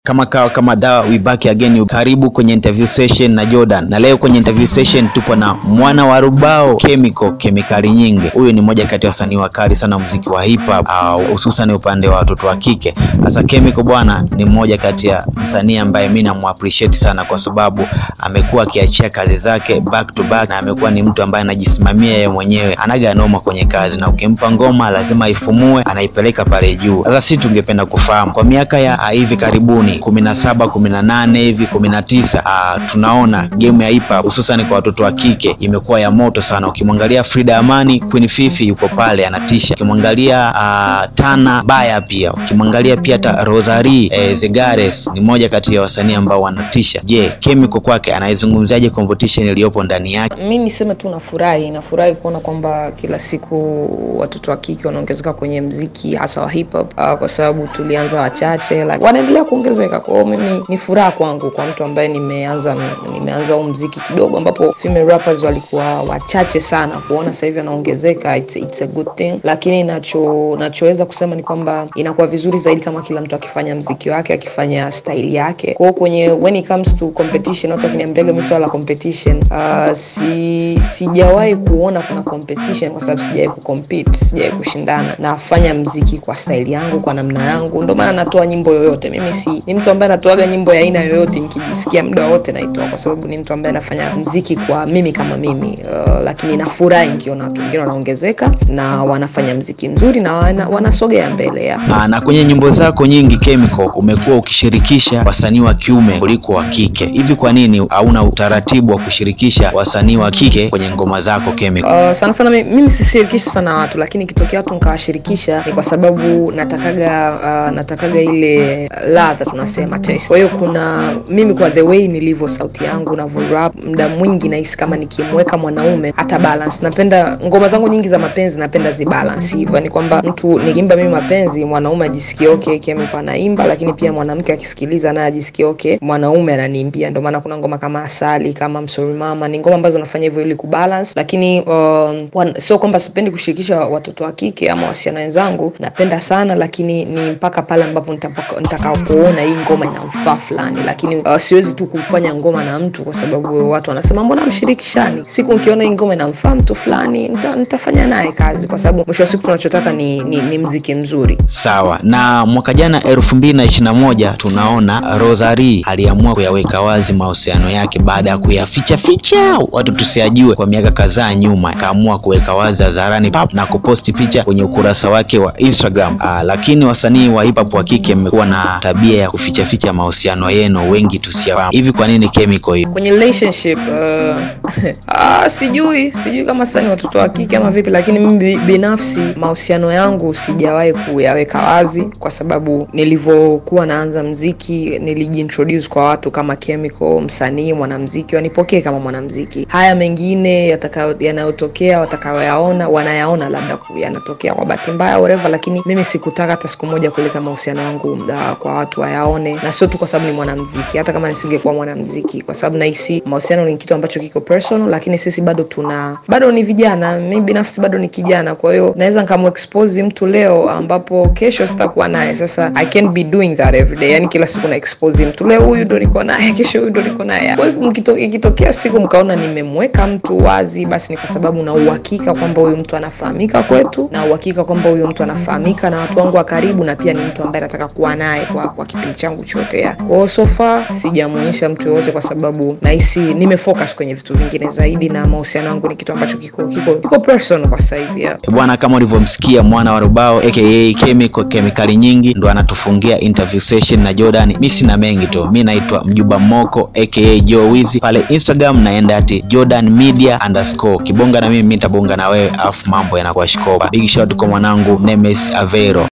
Kama kawa kama dawa, we back again. Karibu kwenye interview session na Jordan, na leo kwenye interview session tupo na mwana wa Rubao Chemical, kemikali nyingi. Huyu ni mmoja kati ya wasanii wakali sana muziki wa hip hop, hususan upande wa watoto wa kike. Sasa Chemical bwana ni mmoja kati ya msanii ambaye mimi namu appreciate sana, kwa sababu amekuwa akiachia kazi zake back to back, na amekuwa ni mtu ambaye anajisimamia yeye mwenyewe, anaga noma kwenye kazi, na ukimpa ngoma lazima aifumue, anaipeleka pale juu. Sasa sisi tungependa kufahamu kwa miaka ya ah, hivi karibuni kumi na saba kumi na nane hivi kumi na tisa tunaona game ya hip hop hususan kwa watoto wa kike imekuwa ya moto sana. Ukimwangalia Frida Amani, Queen Fifi yuko pale anatisha, ukimwangalia ah, Tana Baya pia, ukimwangalia pia hata Rosary eh, Zegares ni moja kati ya wasanii ambao wanatisha. Je, Chemical kwake anaizungumziaje competition iliyopo ndani yake? Mi niseme tu nafurahi, nafurahi kuona kwamba kila siku watoto wa kike wanaongezeka kwenye mziki hasa wa hip hop, uh, kwa sababu tulianza wachache like, wanaendelea kuongezeka. Kwa hiyo mimi ni furaha kwangu kwa mtu ambaye nimeanza nimeanza huu mziki kidogo, ambapo female rappers walikuwa wachache sana, kuona sasa hivi wanaongezeka, it's, it's a good thing. Lakini nacho nachoweza kusema ni kwamba inakuwa vizuri zaidi kama kila mtu akifanya mziki wake akifanya style yake. Kwa hiyo kwenye when it comes to competition, watu wakiniambiaga mimi swala la competition uh, si sijawahi kuona kuna competition kwa sababu sijawahi kucompete, sijawahi kushindana. Nafanya mziki kwa style yangu, kwa namna yangu, ndio maana natoa nyimbo yoyote. Mimi si ni mtu ambaye natoaga nyimbo ya aina yoyote, nikijisikia muda wote naitoa, kwa sababu ni mtu ambaye anafanya mziki kwa mimi kama mimi uh, lakini nafurahi nikiona watu wengine wanaongezeka na wanafanya mziki mzuri na wana, wanasogea mbele ya Aa, na kwenye nyimbo zako nyingi Chemical umekuwa ukishirikisha wasanii wa kiume kuliko wa kike. Hivi kwa nini hauna utaratibu wa kushirikisha wasanii wa kike kwenye ngoma zako Chemical? Uh, sana sana mi- mimi sishirikishi sana watu, lakini ikitokea watu nikawashirikisha ni kwa sababu natakaga uh, natakaga ile ladha tunasema taste. Kwa hiyo kuna mimi kwa the way nilivyo, sauti yangu navyo rap, muda mwingi nahisi kama nikimweka mwanaume hata balance. Napenda ngoma zangu nyingi za mapenzi, napenda zibalance hivyo, ni kwamba mtu nikiimba mimi mapenzi, mwanaume ajisikie okay, Chemical anaimba, lakini pia mwanamke akisikiliza naye ajisikie okay, mwanaume ananiimbia. Ndio maana kuna ngoma kama Asali, kama Msori Mama, ni ngoma ambazo nafanya hivyo ili kubalance, lakini um, wan- sio kwamba sipendi kushirikisha watoto wa kike ama wasichana wenzangu, napenda sana, lakini ni mpaka pale ambapo nitapaka- nitakapoona hii ngoma ina ufaa fulani, lakini uh, siwezi tu kufanya ngoma na mtu kwa sababu watu wanasema mbona mshirikishani. Siku nikiona hii ngoma inamfaa mtu fulani, nita, nitafanya naye kazi, kwa sababu mwisho wa siku tunachotaka ni, ni, ni mziki mzuri. Sawa. Na mwaka jana elfu mbili na ishirini na moja tunaona Rosary aliamua kuyaweka wazi mahusiano yake baada ya kuyaficha ficha watu tusiajue kwa miaka kadhaa nyuma, akaamua kuweka wazi hadharani pap na kuposti picha kwenye ukurasa wake wa Instagram. Aa, lakini wasanii wa hip hop wa kike mmekuwa na tabia ya kuficha ficha mahusiano yenu, wengi tusiyafahamu. Hivi kwa nini Chemical hiyo? kwenye relationship uh, ah, sijui sijui kama sasa ni watoto wa kike ama vipi, lakini mimi bi- binafsi mahusiano yangu sijawahi kuyaweka wazi, kwa sababu nilivyokuwa naanza mziki nilijiintroduce kwa watu kama Chemical, msanii mwanamziki, wanipokee kama mwanamziki. Haya mengine yatakayo- yanayotokea watakayoyaona wanayaona labda ku- yanatokea kwa bahati mbaya whatever, lakini mimi sikutaka hata siku moja kuleta mahusiano yangu uh, kwa watu wayaone, na sio tu kwa sababu ni mwanamziki, hata kama nisingekuwa mwanamziki, kwa sababu nahisi mahusiano ni kitu ambacho kiko personal, lakini sisi bado tuna bado ni vijana. Mimi binafsi bado ni kijana, kwa hiyo naweza nikamuexpose mtu leo ambapo kesho sitakuwa naye. Sasa I can't be doing that every day, yani kila siku na expose mtu, leo huyu ndo niko naye, kesho huyu ndo niko naye. Kwa hiyo mkito- ikitokea siku mkaona nimemweka mtu wazi, basi ni kwa sababu na uhakika kwamba huyu mtu anafahamika kwetu, na uhakika kwamba huyu mtu anafahamika na watu wangu wa karibu, na pia ni mtu ambaye nataka kuwa naye kwa, kwa kipindi changu chote ya. Kwa hiyo so far sijamuonyesha mtu yoyote, kwa sababu nahisi nimefocus kwenye vitu vingine zaidi, na mahusiano yangu ni kitu ambacho kiko kiko kiko personal kwa sasa hivi ya. Bwana, kama ulivyomsikia mwana wa Rubao aka Chemical, kemikali nyingi, ndo anatufungia interview session na Jordan. Mi sina mengi tu, mi naitwa Mjuba Moko aka Joe Wizi pale Instagram, naenda ati Jordan Media underscore. Kibonga na mimi, mi nitabonga na wewe, afu mambo yanakuwa shikopa. Big shout kwa mwanangu Nemes Avero.